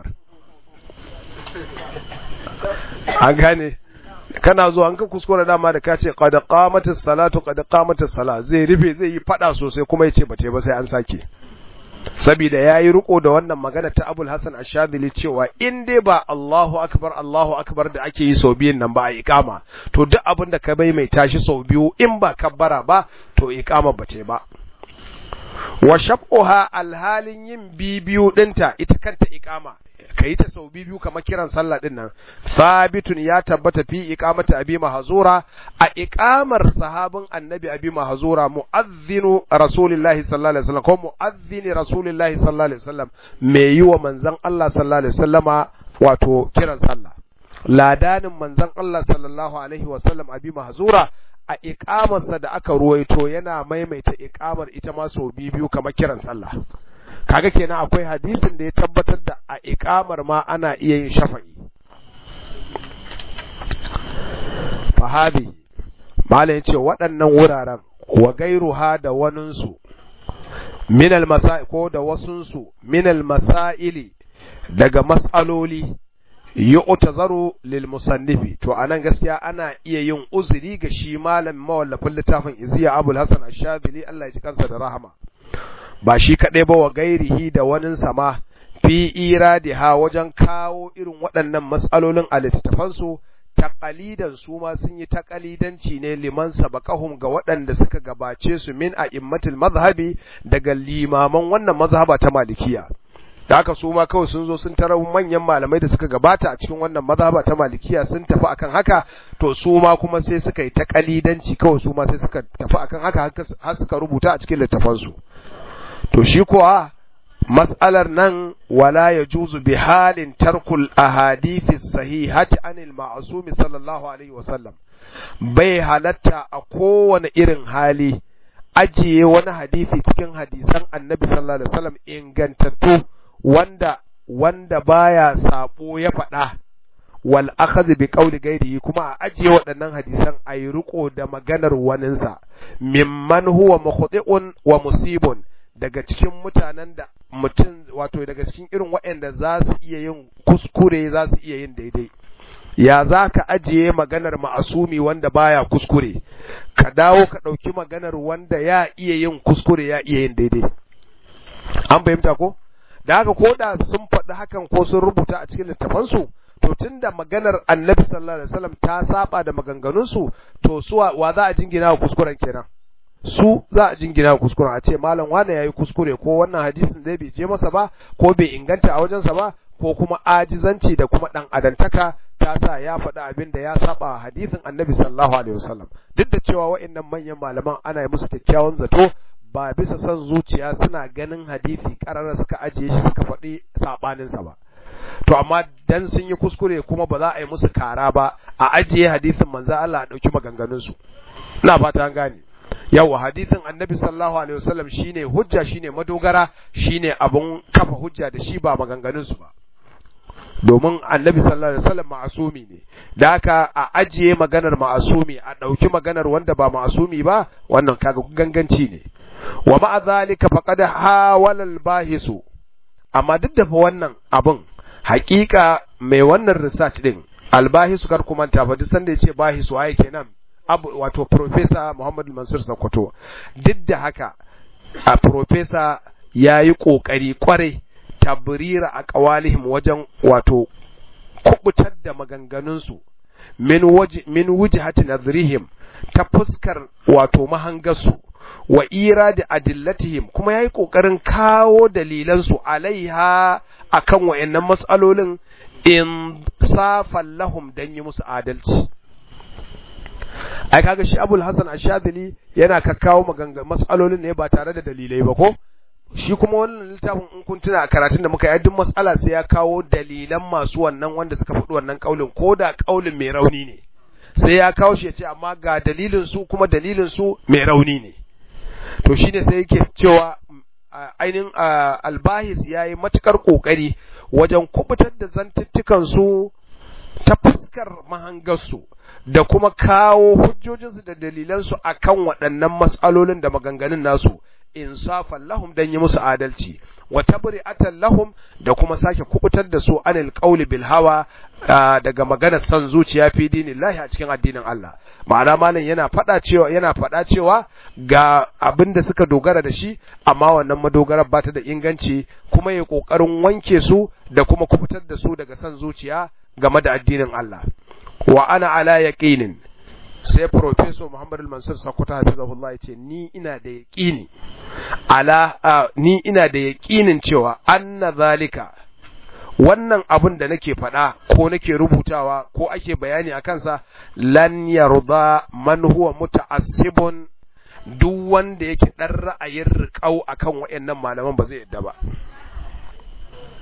[SPEAKER 1] an gane kana zuwa an ka kuskura dama da ka ce qad qamatis salatu qad qamatis sala zai rufe zai yi fada sosai kuma yace bace ba sai an sake saboda yayi riko da wannan magana ta Abul Hasan Ash-Shadhili cewa in dai ba Allahu akbar Allahu akbar da ake yi sau biyun nan ba a iqama to duk abin da ka bai mai tashi sau biyu in ba kabbara ba to iqama bace ba wa shab'uha alhalin yin bibiyu dinta ita kanta iqama ka yi ta sau biyu kamar kiran sallah din nan sabitun ya tabbata fi iqamati abi mahzura a iqamar sahabin annabi abi mahzura muazzinu rasulillahi sallallahu alaihi wasallam ko muazzini rasulillahi sallallahu alaihi wasallam me yi wa manzon Allah sallallahu alaihi wasallama wato kiran sallah ladanin manzon Allah sallallahu alaihi wasallam abi mahzura a iqamarsa da aka ruwaito yana maimaita iqamar ita ma sau biyu kamar kiran sallah kaga kenan akwai hadisin da ya tabbatar da a iqamar ma ana iya yin shafa'i fahabi malam yace waɗannan wuraren wa gairuha da waninsu minal masail ko da wasunsu minal masaili daga mas'aloli yu'tazaru lil musannifi to anan gaskiya ana iya yin uzuri ga shi malam mawallafin littafin Iziya Abul Hasan Ash-Shadhili Allah ya ji kansa da rahama ba shi kadai ba wa gairihi da wanin sama fi iradiha wajen kawo irin waɗannan mas'alolin a littattafansu taqalidan su ma sun yi taqalidanci ne liman sabaqahum ga waɗanda suka gabace su min a'immatil mazhabi daga limaman wannan mazhaba ta malikiya da haka su ma kawai sun zo sun tarar manyan malamai da suka gabata a cikin wannan mazhaba ta malikiya sun tafi akan haka to su ma kuma sai suka yi taqalidanci kawai su ma sai suka tafi akan haka har suka rubuta a cikin littafansu to shi kuwa mas'alar nan wala ya juzu bi halin tarkul ahadithi sahihati anil ma'asumi sallallahu alaihi wasallam bai halatta a kowane irin hali ajiye wani hadisi cikin hadisan annabi sallallahu alaihi wasallam ingantattu wanda wanda baya sabo ya faɗa wal akhadh bi qawli ghairihi kuma a ajiye waɗannan hadisan ayi riko da maganar waninsa mimman huwa mukhti'un wa musibun daga cikin mutanen da mutum wato daga cikin irin waɗanda za su iya yin kuskure za su iya yin daidai ya za ka ajiye maganar ma'asumi wanda baya kuskure ka dawo ka ɗauki maganar wanda ya iya yin kuskure ya iya yin daidai an fahimta ko da haka ko da sun faɗi hakan ko sun rubuta a cikin littafansu to tunda maganar annabi sallallahu alaihi wasallam ta saba da maganganunsu to su wa za a jingina wa kuskuren kenan su za a jingina kuskuren a ce malam wane yayi kuskure ko wannan hadisin zai bai je masa ba ko bai inganta a wajensa ba ko kuma ajizanci da kuma dan adantaka ta sa ya faɗi abin da ya saba hadisin annabi sallallahu alaihi wasallam duk da cewa wa'annan manyan malaman ana yi musu kyakkyawan zato ba bisa son zuciya suna ganin hadisi karara suka ajiye shi suka faɗi sabaninsa ba to amma dan sun yi kuskure kuma ba za a yi musu kara ba a ajiye hadisin manzo Allah a dauki maganganun su ina fata an gane yawa hadisin annabi sallallahu alaihi wasallam shine hujja shine madogara shine abun kafa hujja da shi ba maganganun su ba domin annabi sallallahu alaihi wasallam ma'asumi ne da haka a ajiye maganar ma'asumi a dauki maganar wanda ba ma'asumi ba wannan kaga ganganci ne wa ma'a zalika faqad hawala al-bahisu amma duk da fa wannan abun hakika mai wannan research din albahisu kar kuma ta fa duk sanda yace bahisu waye kenan abu wato professor Muhammad Mansur Sokoto duk da haka a professor yayi kokari kwarai tabrira a qawalihim wajen wato kubutar da maganganun su min waji min wujhati nadhrihim ta fuskar wato mahangarsu wa iradi adillatihim kuma yayi kokarin kawo dalilan su alaiha akan wayannan mas'alolin in safan lahum dan yi musu adalci ai kaga shi Abul Hasan Ash-Shadhili yana kakkawo maganga mas'alolin ne ba tare da dalilai ba ko shi kuma wannan littafin in kun tuna a karatun da muka yi duk mas'ala sai ya kawo dalilan masu wannan wanda suka faɗi wannan kaulin ko da kaulin mai rauni ne sai ya kawo shi ya ce amma ga dalilin su kuma dalilin su mai rauni ne to shine sai yake cewa ainihin albahis ya yi matukar kokari wajen kubutar da zantuttukan su ta fuskar mahangarsu da kuma kawo hujjojinsu da dalilansu akan waɗannan mas'alolin da maganganun nasu insafan lahum dan yi musu adalci wa tabri'atan lahum da kuma sake kubutar da su anil qawli bil hawa daga maganar san zuciya fi dinillahi a cikin addinin Allah ma'ana malam yana fada cewa yana fada cewa ga abin da suka dogara da shi amma wannan madogarar ba ta da inganci kuma ya kokarin wanke su da kuma kubutar da su daga san zuciya game da addinin Allah wa ana ala yaqinin sai professor Muhammad al-Mansur Sakkwato hafizahullah ya ce ni ina da yaqini ala ni ina da yaqinin cewa anna zalika wannan abin da nake faɗa ko nake rubutawa ko ake bayani a kansa lan yarda man huwa muta'assibun duk wanda yake dan ra'ayin riƙau akan wayannan malaman ba zai yadda ba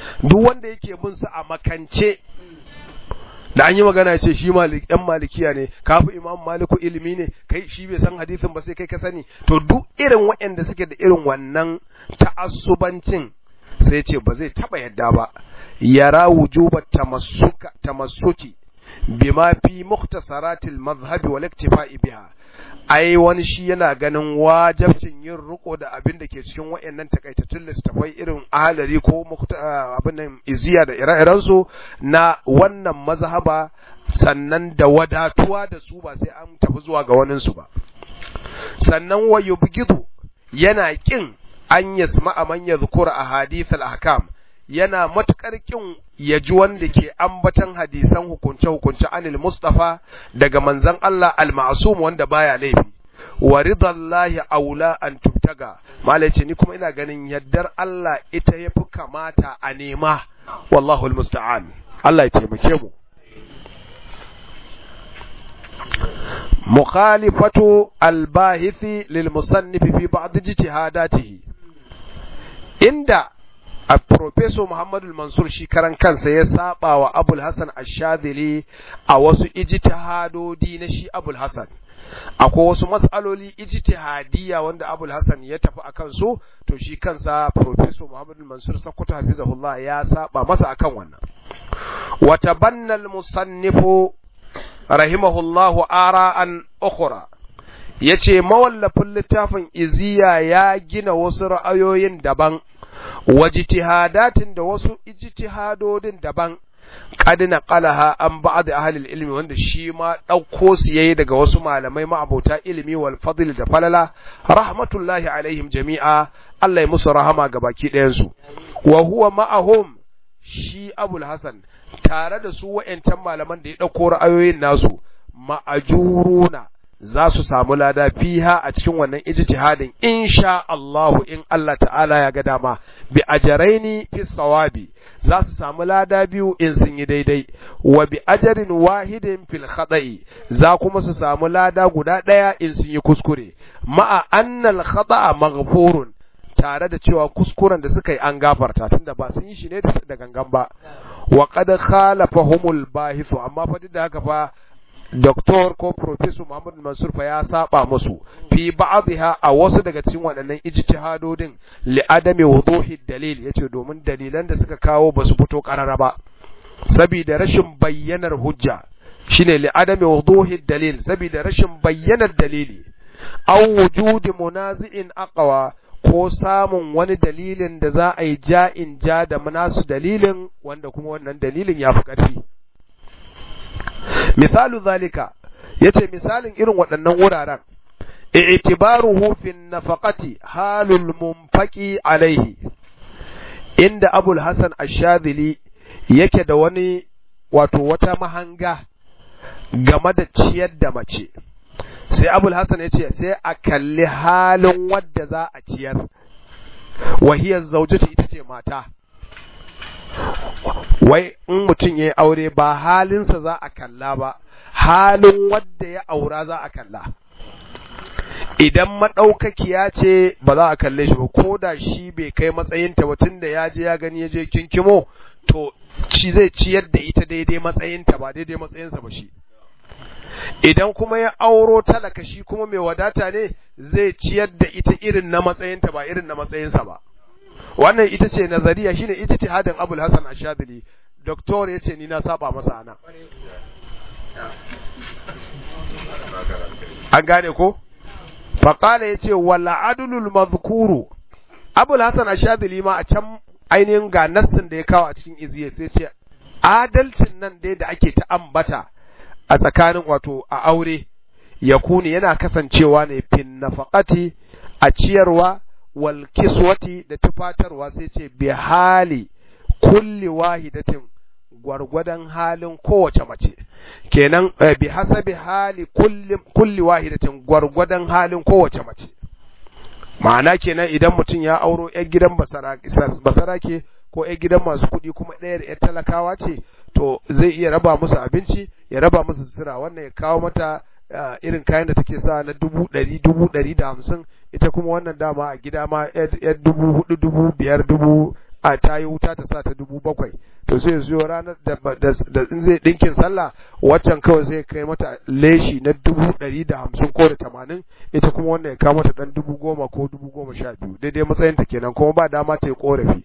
[SPEAKER 1] duk wanda yake bin su a makance da an yi magana ya ce shi malik yan malikiya ne kafi imam maliku ilimi ne kai shi bai san hadisin ba sai kai ka sani to duk irin waɗanda suke da irin wannan ta'assubancin sai ce ba zai taba yadda ba yara wujuba tamassuka tamassuki bima fi mukhtasaratil madhhabi wal iktifa'i biha ai wani shi yana ganin wajabcin yin riko da abin da ke cikin wayannan takaitattun littafai irin ahalari ko abin nan iziya da ire-iren su na wannan mazhaba sannan da wadatuwa da su ba sai an tafi zuwa ga wanin su ba sannan wa yubgidu yana kin an yasma man yadhkura ahadith al-ahkam yana matukar kin ya ji wanda ke ambatan hadisan hukunce-hukunce anil Mustafa daga manzon Allah al-ma'sum wanda baya laifi wa ridallahi aula an tubtaga malai ce ni kuma ina ganin yaddar Allah ita yafi kamata a nema wallahu almusta'an Allah ya taimake mu mukhalifatu al-bahithi lil musannif fi ba'd ijtihadatihi inda a Profeso Muhammadu Mansur shi karan kansa ya saba wa Abul Hassan Ashadili a wasu ijtihadodi na shi Abul Hassan. Akwai wasu matsaloli ijtihadiyya wanda Abul Hassan ya tafi a kansu, to shi kansa Profeso Muhammadu Mansur Sakkwato Hafizahullah ya saba masa akan wannan. Wata bannal musannifu rahimahullahu ara'an ukhra yace mawallafin littafin iziya ya gina wasu ra'ayoyin daban wajtihadatin da wasu ijtihadodin daban qad naqalaha an ba'd ahli ilmi wanda shi ma dauko su yayi daga wasu malamai ma'abota ilimi wal fadl da falala rahmatullahi alaihim jami'a Allah ya musu rahama ga baki ɗayan su wa huwa ma'ahum shi Abul Hasan tare da su wa'yancan malaman da ya dauko ra'ayoyin nasu ma'ajuruna za su samu lada fiha a cikin wannan ijtihadin insha Allahu in Allah ta'ala ya ga dama bi ajaraini fi sawabi za su samu lada biyu in sun yi daidai wa bi ajarin wahidin fil khata'i za kuma su samu lada guda daya in sun yi kuskure ma'a annal khata'a maghfurun tare da cewa kuskuren da suka yi an gafarta tunda ba sun yi shi ne da gangan ba wa qad khalafahumul bahithu amma fa duk da haka fa Doktor ko Profesor Muhammad Mansur fa ya saba musu fi ba'dha a wasu daga cikin waɗannan ijtihadodin li adami wuduhi dalil yace domin dalilan da suka kawo basu fito karara ba saboda rashin bayyanar hujja shine li adami wuduhi dalil saboda rashin bayyanar dalili aw wujudi munazi'in aqwa ko samun wani dalilin da za a yi ja'in ja da nasu dalilin wanda kuma wannan dalilin ya fi ƙarfi misalu zalika yace misalin irin waɗannan wuraren i'tibaruhu fi nafaqati halul munfaqi alaihi inda abul hasan ash-shadhili yake da wani wato wata mahanga game da ciyar da mace sai abul hasan yace sai a kalli halin wadda za a ciyar wahiyar zaujatu ita ce mata wai in mutum ya yi aure ba halinsa za a kalla ba halin wadda ya aura za a kalla idan maɗaukakiya ce ba za a kalle shi ba ko da shi bai kai matsayinta ba tun da ya je ya gani ya je kinkimo to shi zai ciyar da ita daidai matsayinta ba daidai matsayinsa ba shi idan kuma ya auro talaka shi kuma mai wadata ne zai ciyar da ita irin na matsayinta ba irin na matsayinsa ba wannan ita ce nazariya shine ita ce hadin abul hasan ashadili doktor ya ce ni na saba masa ana an gane ko faƙala ya ce wala adulul mazkuru abul hasan ashadili ma a can ainihin ga nassin da ya kawo a cikin iziya sai ce adalcin nan dai da ake ta ambata a tsakanin wato a aure ya kuni yana kasancewa ne fin nafaqati a ciyarwa wal kiswati da tufatarwa sai ce bi hali kulli wahidatin gwargwadon halin kowace mace kenan bi hasabi hali kulli kulli wahidatin gwargwadon halin kowace mace ma'ana kenan idan mutum ya auro yar gidan basarake ko yar gidan masu kuɗi kuma ɗayar yar talakawa ce to zai iya raba musu abinci ya raba musu sutura wannan ya kawo mata irin kayan da take sa na dubu ɗari dubu ɗari da hamsin ita kuma wannan dama a gida ma yar dubu hudu dubu biyar dubu a ta yi wuta ta sa ta dubu bakwai to sai zo ranar da in zai ɗinkin sallah waccan kawai zai kai mata leshi na dubu ɗari da hamsin ko da tamanin ita kuma wannan ya kawo mata ɗan dubu goma ko dubu goma sha biyu daidai matsayinta kenan kuma ba dama ta yi ƙorafi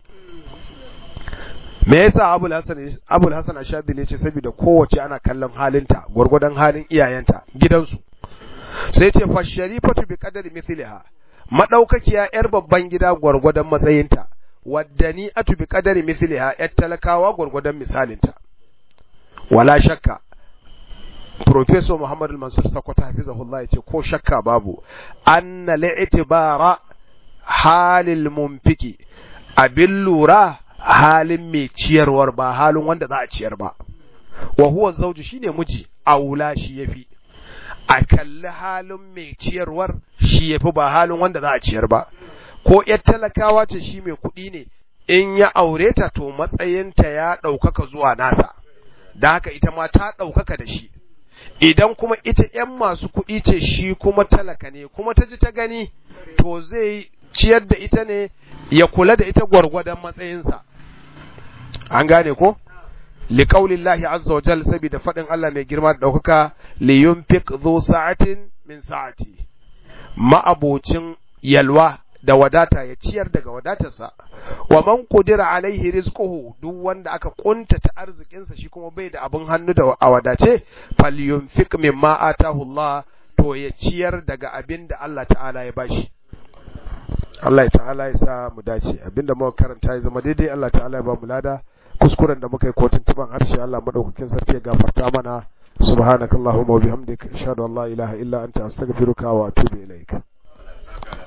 [SPEAKER 1] me yasa abul hasan abul hasan ashadili ce saboda kowace ana kallon halinta gwargwadon halin iyayenta gidansu sai ce fa sharifatu bi qadari mithliha madaukakiya yar babban gida gwargwadon matsayinta waddani atu bi qadari mithliha yar talakawa gwargwadon misalinta wala shakka Professor Muhammad al-Mansur Sakwata hafizahullah yace ko shakka babu anna li'tibara halil mumfiki abin lura halin mai ciyarwar ba halin wanda za a ciyar ba wa huwa zawju shine miji aula shi yafi a kalli halin mai ciyarwar shi yafi ba halin wanda za a ciyar ba ko yar talakawa ce shi mai kuɗi ne in ya aure ta to matsayinta ya ɗaukaka zuwa nasa da haka ita ma ta ɗaukaka da shi idan kuma ita ‘yan masu kuɗi ce shi kuma talaka ne kuma ta ji ta gani to zai ciyar da ita ne ya kula da ita gwargwadon matsayinsa an gane ko liqaulillahi azza wa jalla saboda fadin Allah mai girma da daukaka li yunfiq dhu sa'atin min sa'ati ma'abocin yalwa da wadata ya ciyar daga wadatarsa wa man qudira alaihi rizquhu duk wanda aka kuntata arzikinsa shi kuma bai da abin hannu da a wadace falyunfiq mimma atahu Allah to ya ciyar daga abin da Allah ta'ala ya bashi Allah ta'ala ya sa mu dace abinda muka karanta ya zama daidai Allah ta'ala ya ba mu lada kuskuren da muka yi kotun tuban harshe Allah madaukakin sarki ya gafarta mana subhanakallahumma wa bihamdika ashhadu an la ilaha illa anta astaghfiruka wa atubu ilaik